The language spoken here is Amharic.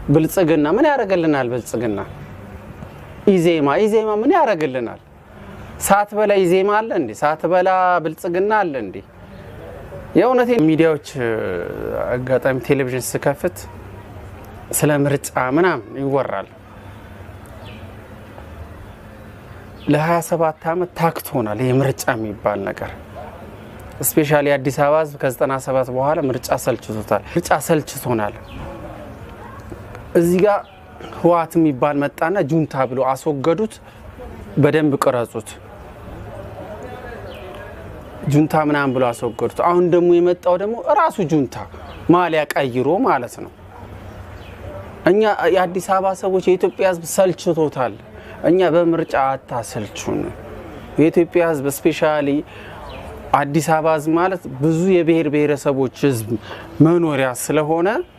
ብልጽግና ምን ያደርግልናል? ብልጽግና ኢዜማ ኢዜማ ምን ያደርግልናል? ሳትበላ ኢዜማ አለ እንዴ? ሳትበላ ብልጽግና አለ እንዴ? የእውነቴ ሚዲያዎች አጋጣሚ ቴሌቪዥን ስከፍት ስለ ምርጫ ምናምን ይወራል። ለ27 ዓመት ታክቶናል ይህ ምርጫ የሚባል ነገር። ስፔሻሊ አዲስ አበባ ሕዝብ ከ97 በኋላ ምርጫ ሰልችቶታል። ምርጫ ሰልችቶናል። እዚህ ጋር ህወሓት የሚባል መጣና ጁንታ ብሎ አስወገዱት። በደንብ ቅረጹት። ጁንታ ምናምን ብሎ አስወገዱት። አሁን ደግሞ የመጣው ደግሞ እራሱ ጁንታ ማሊያ ቀይሮ ማለት ነው። እኛ የአዲስ አበባ ሰዎች የኢትዮጵያ ህዝብ ሰልችቶታል። እኛ በምርጫ አታሰልቹን። የኢትዮጵያ ህዝብ ስፔሻሊ አዲስ አበባ ህዝብ ማለት ብዙ የብሔር ብሔረሰቦች ህዝብ መኖሪያ ስለሆነ